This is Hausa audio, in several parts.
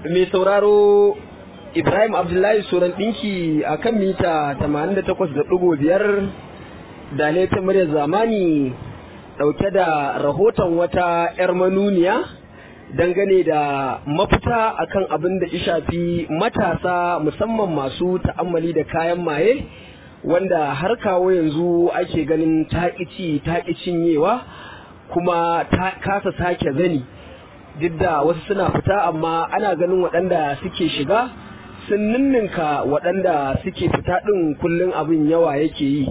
mai sauraro Ibrahim Abdullahi Soran ɗinki a kan mita 88.5 da ta muryar zamani ɗauke da rahoton wata 'yar manuniya dangane da mafita akan abin da shafi matasa musamman masu ta'ammali da kayan maye wanda har kawo yanzu ake ganin taƙici taƙi cinyewa kuma ta kasa sake zani duk da wasu suna fita amma ana ganin waɗanda suke shiga sun ninninka waɗanda suke fita ɗin kullum abin yawa yake yi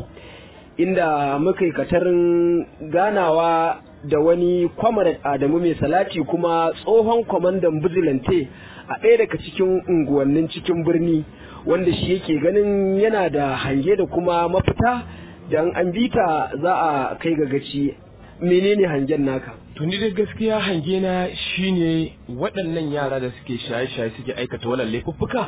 inda muka yi katarin ganawa da wani kwamarat adamu mai salati kuma tsohon kwamandan bizilante a ɗaya daga cikin unguwannin cikin birni wanda shi yake ganin yana da hange da kuma mafita don an bita za a kai ga gaci menene hangen naka to ni dai gaskiya hange na shine waɗannan yara da suke shaye-shaye suke aikata wannan laifuffuka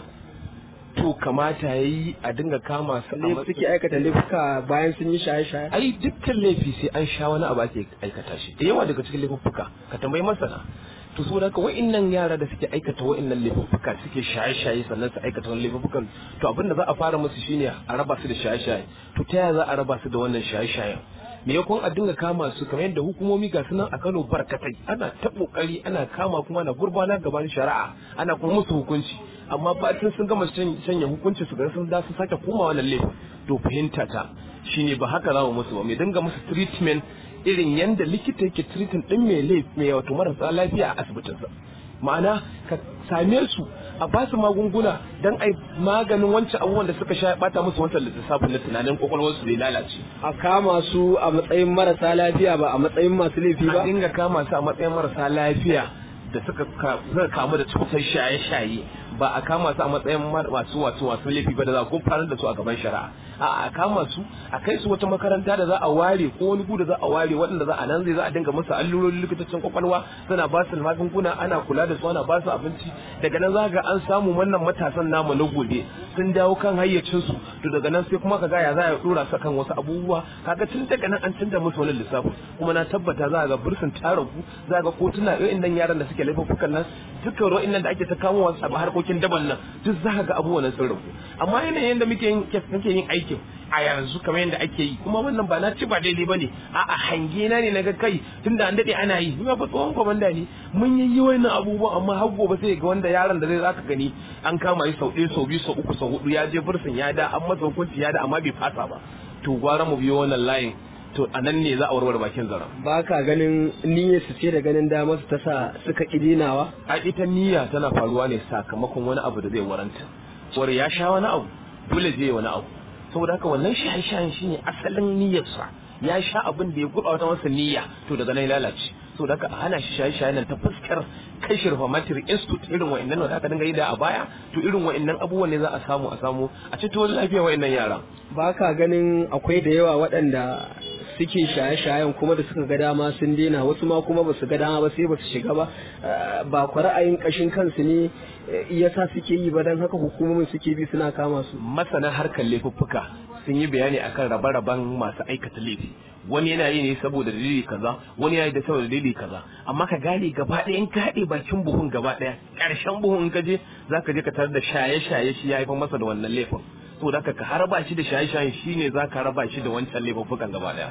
to kamata yayi a dinga kama su ne suke aikata laifuka bayan sun yi shaye-shaye ai dukkan laifi sai an sha wani abu ake aikata shi da yawa daga cikin laifuffuka ka tambayi masana to so da wa'annan yara da suke aikata wa'annan laifuffuka suke shaye-shaye sannan su aikata wani laifuffukan to abin da za a fara musu shine a raba su da shaye-shaye to ta yaya za a raba su da wannan shaye-shayen me yakon a dinga kama su kamar yadda hukumomi ga sunan a Kano barkatai ana ta kokari ana kama kuma ana gurbana gaban shari'a ana kuma musu hukunci amma fatin sun gama sanya hukunci su ga sun da su sake komawa wannan laifin to fahimta ta shine ba haka za mu musu ba mai dinga musu treatment irin yanda likita yake treating din mai laifi mai wato marasa lafiya a asibitinsa ma'ana ka same su a ba su magunguna don ai maganin wancan abubuwan da suka sha bata musu wancan lissafin na tunanin kwakwalwar su lalace a kama su a matsayin marasa lafiya ba a matsayin masu laifi ba a dinga kama su a matsayin marasa lafiya da suka kamu da cutar shaye-shaye ba a kama su a matsayin masu wasu wasu laifi ba da za a farar da su a gaban shari'a a a kama su a kai su wata makaranta da za a ware ko wani gu da za a ware waɗanda za a nan zai za a dinga musu allurorin likitocin kwakwalwa suna ba su magunguna ana kula da su ana ba su abinci daga nan za ga an samu wannan matasan namu na gobe sun dawo kan hayyacin su to daga nan sai kuma ka ga ya za a dora su kan wasu abubuwa kaga tun daga nan an canza musu wani lissafi kuma na tabbata za ga bursun taragu za ga kotuna irin nan yaran da suke laifukan nan dukkan ruwan nan da ake ta kamo wasu a harkokin daban nan duk za ga abubuwan sun ragu amma yanayin da muke yin muke yin aikin a yanzu kamar yadda ake yi kuma wannan ba na ci ba daidai bane a a hange na ne naga kai tunda an dade ana yi ni ba tsohon komanda ne mun yi wannan abubuwan amma har gobe sai ga wanda yaron da zai zaka gani an kama shi sau ɗaya sau biyu sau uku sau hudu ya je bursun ya da an masa hukunci ya da amma bai fasa ba to gwara mu biyo wannan layin to a nan ne za a warware bakin zaren. ba ka ganin niyyar su ce da ganin damar su ta sa suka ƙi dinawa a ita niyya tana faruwa ne sakamakon wani abu da zai waranta war ya sha wani abu dole zai wani abu saboda haka wannan shaye-shayen shine asalin niyyarsa ya sha abin da ya gurɓata masa niyya to daga nan lalace saboda haka a hana shi shaye-shaye nan ta fuskar kai shi reformatory institute irin wa'annan da aka dinga yi da a baya to irin wa'annan abubuwan ne za a samu a samu a ceto lafiya wa'annan yaran ba ka ganin akwai da yawa waɗanda suke shaye-shayen kuma da suka ga dama sun daina wasu ma kuma ba su ga dama ba sai ba su shiga ba ba ku ra'ayin kashin kansu ne yasa suke yi ba dan haka hukumomin suke bi suna kama su masana harkar laifuffuka sun yi bayani akan rabe-raben masu aikata laifi wani yana yi ne saboda dalili kaza wani yana yi da saboda dalili kaza amma ka gane gaba ɗaya in ka haɗe bakin buhun gaba ɗaya ƙarshen buhun in ka je za ka je ka tarar da shaye-shaye shi ya haifar masa da wannan laifin to da ka harba shi da shaye-shaye shine za ka raba shi da wancan laifuffukan gaba ɗaya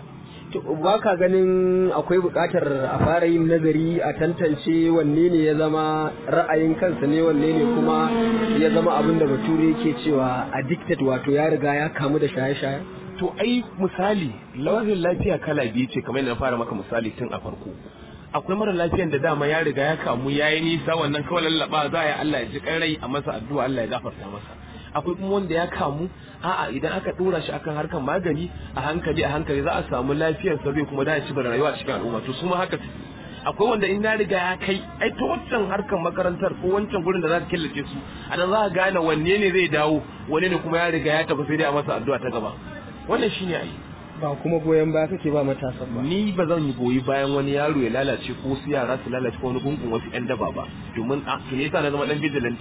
ba ka ganin akwai buƙatar a fara yin nazari a tantance wanne ne ya zama ra'ayin kansa ne wanne ne kuma ya zama abin da bature yake cewa addicted wato ya riga ya kamu da shaye-shaye to ai misali launin lafiya kala biyu ce kamar yadda na fara maka misali tun a farko akwai mara lafiyan da dama ya riga ya kamu ya yi nisa wannan kawai lallaba za a yi Allah ya ji rai a masa addu'a Allah ya gafarta masa akwai kuma wanda ya kamu a'a idan aka dora shi akan harkar magani a hankali a hankali za a samu lafiyar sa zai kuma da ci da rayuwa cikin al'umma to su ma haka akwai wanda in na riga ya kai ai ta wancan harkar makarantar ko wancan gurin da za ka killace su a nan za ka gane wanne ne zai dawo wanne ne kuma ya riga ya tafi sai dai a masa addu'a ta gaba wannan shine ai ba kuma goyon baya kake ba matasan ba ni ba zan goyi bayan wani yaro ya lalace ko wasu yara su lalace ko wani gungun wasu yan daba ba domin a to ne yasa na zama dan vigilante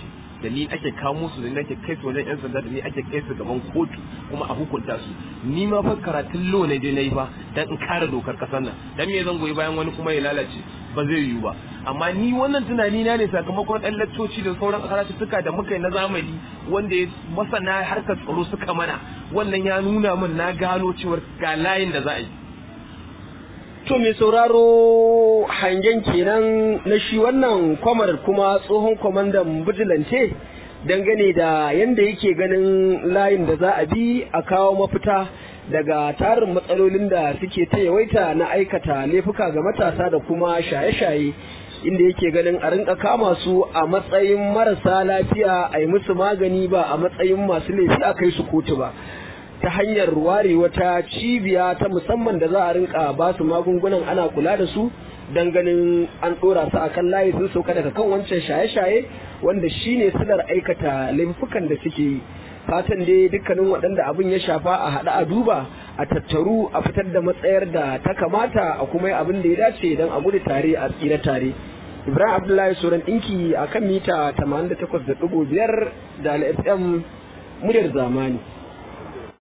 da ni ake kamo su da ni ake kai su wajen yan sanda da ni ake kai su gaban kotu kuma a hukunta su ni ma fa karatun lo ne dai nayi fa dan in kare dokar kasar nan dan me zan goyi bayan wani kuma ya lalace ba zai yiwu ba amma ni wannan tunani na ne sakamakon ɗan laccoci da sauran karatuttuka da muka yi na zamani wanda ya masana harkar tsaro suka mana wannan ya nuna min na gano cewar ga layin da za a yi To mai sauraro hangen kenan na shi wannan kwamar kuma tsohon kwamandan bijilance dangane da yadda yake ganin layin da za a bi a kawo mafita daga tarin matsalolin da suke ta yawaita na aikata laifuka ga matasa da kuma shaye-shaye inda yake ganin a rinka kama su a matsayin marasa lafiya a yi musu magani ba a matsayin masu laifi a kai su kotu ba. ta hanyar ware wata cibiya ta musamman da za a rinka ba su magungunan ana kula da su don ganin an ɗora su akan layi sun sauka daga kan wancan shaye-shaye wanda shine silar aikata laifukan da suke yi fatan dai dukkanin waɗanda abin ya shafa a haɗa a duba a tattaru a fitar da matsayar da ta kamata a kuma yi abin da ya dace don a gudu tare a tsira tare ibrahim abdullahi sauran ɗinki a kan mita 88.5 da fm muryar zamani